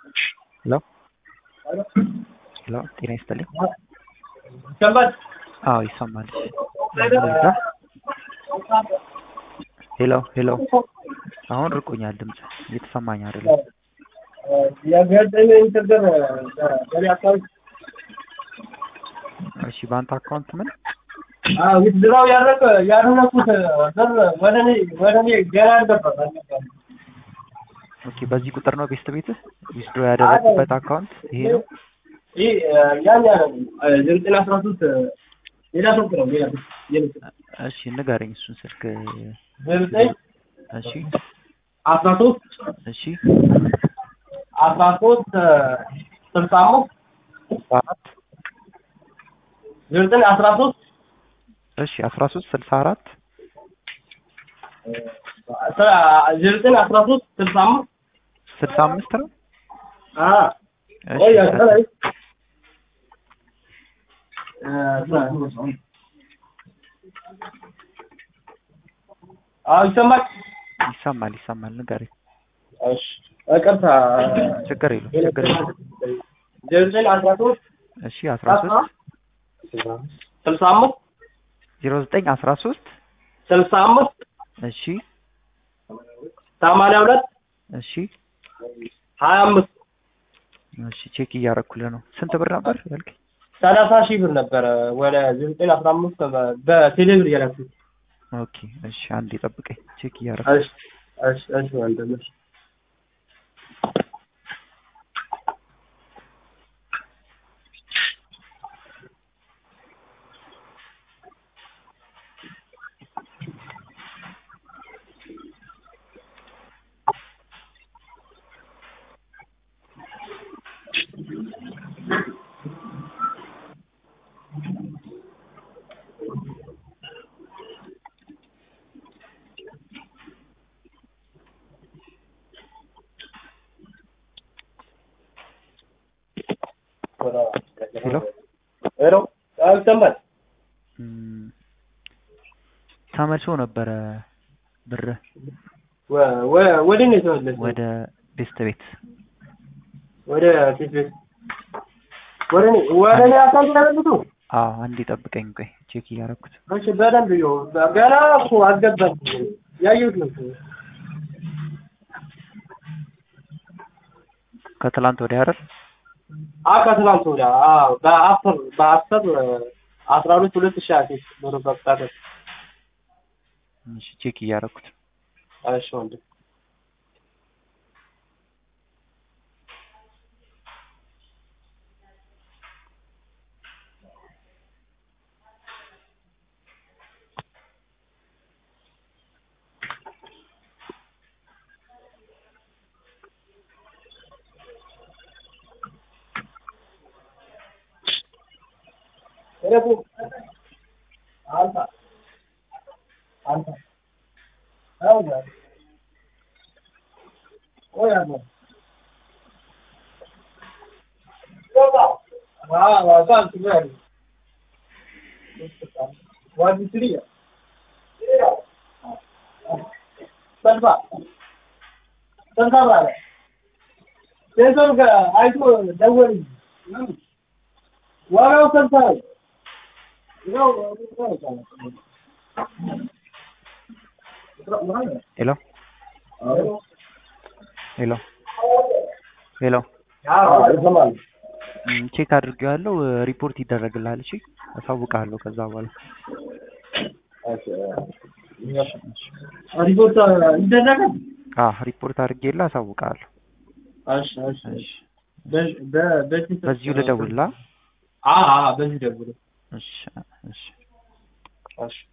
ሄሎ ሄሎ ጤና ይስጥልኝ። ይሰማል? አዎ ይሰማል። ሄሎ ሄሎ አሁን ርቆኛል ድምጽ እየተሰማኝ አይደለም። የገጠመኝ ችግር በእኔ አካውንት እሺ በአንተ አካውንት ምን ዊዝድራው ያደረገ ያደረኩት ብር ወደ እኔ ወደ እኔ ገና አልገባም አልገባም። ኦኬ በዚህ ቁጥር ነው ቤስት ቤትህ ዊዝድሮ ያደረግበት አካውንት ይሄ ነው? ይህ ያን ያለ ዘጠኝ አስራ ሶስት ሌላ ስልክ ነው ሌላ ስልክ ሌላ ስልክ እሺ ንገረኝ እሱን ስልክ ዘጠኝ እሺ አስራ ሶስት እሺ አስራ ሶስት ስልሳ አምስት አራት ዘጠኝ አስራ ሶስት እሺ አስራ ሶስት ስልሳ አራት ዘጠኝ አስራ ሶስት ስልሳ አምስት ስልሳ አምስት ነው እሺ ቆይ አስጠላኝ አዎ ይሰማል ይሰማል ይሰማል ንገረኝ እሺ ይቅርታ ችግር የለውም ችግር የለውም ዘጠኝ አስራ ሶስት እሺ አስራ ሶስት ስልሳ አምስት ዜሮ ዘጠኝ አስራ ሶስት ስልሳ አምስት እሺ ሰማንያ ሁለት እሺ ሀያ አምስት እሺ ቼክ እያደረኩልህ ነው ስንት ብር ነበር ያልከኝ ሰላሳ ሺህ ብር ነበረ ወደ ዘጠኝ አስራ አምስት በቴሌብር እያላችሁት ኦኬ እሺ አንዴ ጠብቀኝ ቼክ እያደረኩ እሺ እሺ እሺ ወንድም እሺ ሄሎ ሄሎ አዎ ይሰማል እም፣ ተመልሶ ነበረ ብር ወ- ወ- ወደ እኔ ተመለሰ ወደ ቤስት ቤት ወደ ፊት ቤት ወደ እኔ ወደ እኔ አካውንት ተመልሶ አዎ አንዴ ጠብቀኝ ቆይ ቼክ እያደረኩት እሺ በደንብ ይኸው ገና እኮ አልገባም ያየሁት ነው ከትላንት ወዲያ አይደል አ ከትናንት ወዲያ አዎ በአስር በአስር አስራ ሁለት ሁለት ሺህ ሀያ ሶስት ብር በቁጣጠር እሺ ቼክ እያደረኩት እሺ ወንድም እረፉ አንተ አንተ አው ያ ወይ አቦ ዋ ዋ ታን ትገሪ ዋዲ ትሪያ ሰልፋ ሰልፋ ባለ ሴንሰር ጋር አይቶ ደወል ዋናው ሰልፋ ነው ሄሎ ሄሎ ሄሎ ይሰማል እም፣ ቼክ አድርጌዋለሁ ሪፖርት ይደረግልሃል እሺ አሳውቅሃለሁ ከዛ በኋላ ሪፖርት ይደረጋል አዎ ሪፖርት አድርጌልህ አሳውቅሃለሁ እሺ እሺ እሺ በ- በ- በዚህ በዚሁ ልደውልልህ አ አ በዚህ ደውል እሺ እሺ እሺ